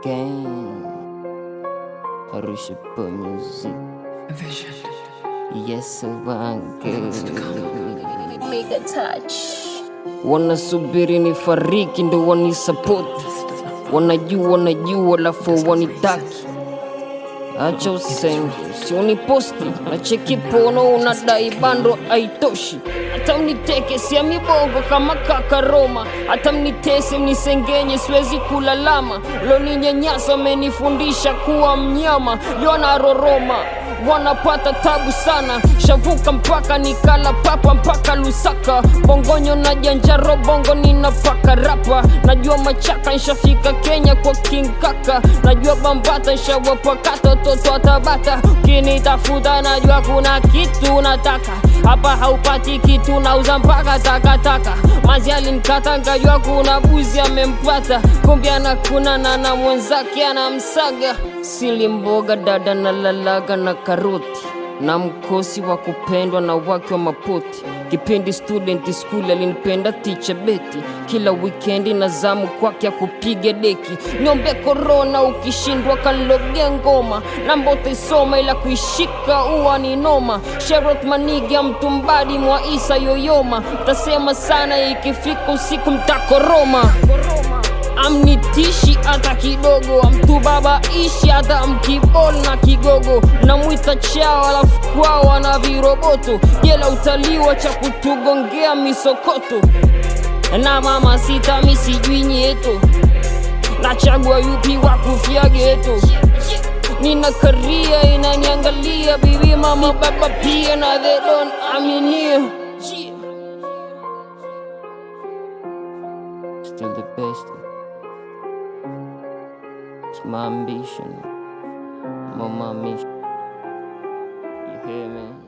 again. Arusha Boy Music. Vision. Yes, wangu Mega touch. wanasubiri ni fariki ndo wanisapoti, wanajua wanajua, lafu wanitaki. Acha usenge, si uniposti na cheki pono, unadai bando aitoshi. Hata mniteke sia mibongo kama kaka Roma, hata mnitese mnisengenye, siwezi kulalama. Loninyanyasa amenifundisha kuwa mnyama, liona roroma wanapata tabu sana, shavuka mpaka nikala papa mpaka Lusaka, bongonyo na janjaro bongo ninapaka rapa, najua machaka nshafika Kenya kwa King Kaka, najua bambata nshawapakata watoto wa Tabata, ukinitafuta najua kuna kitu nataka hapa haupati kitu, nauza mpaka takataka. Mazi alinikata nkajua kuna buzi amempata, kumbe anakuna na na mwenzake anamsaga. Sili mboga dada na lalaga na karoti na mkosi wa kupendwa na wake wa mapoti. Kipindi student school alinipenda ticha Beti, kila wikendi na zamu kwake ya kupiga deki. Niombe korona, ukishindwa kanloge ngoma, namba utaisoma ila kuishika uwa ni noma. Sherot Maniga mtumbadi mwa Isa Yoyoma, tasema sana ikifika usiku mtakoroma amnitishi hata kidogo, mtu baba ishi hata mkibol na kigogo, namwita chao alafu kwao ana viroboto, jela utaliwa cha kutugongea misokoto, na mama sita misijui nyeto, nachagua yupi wa kufia geto Nina karia inaniangalia, bibi mama baba pia na they don't aminia Still the best. It's my ambition. I'm on my mission. You hear me?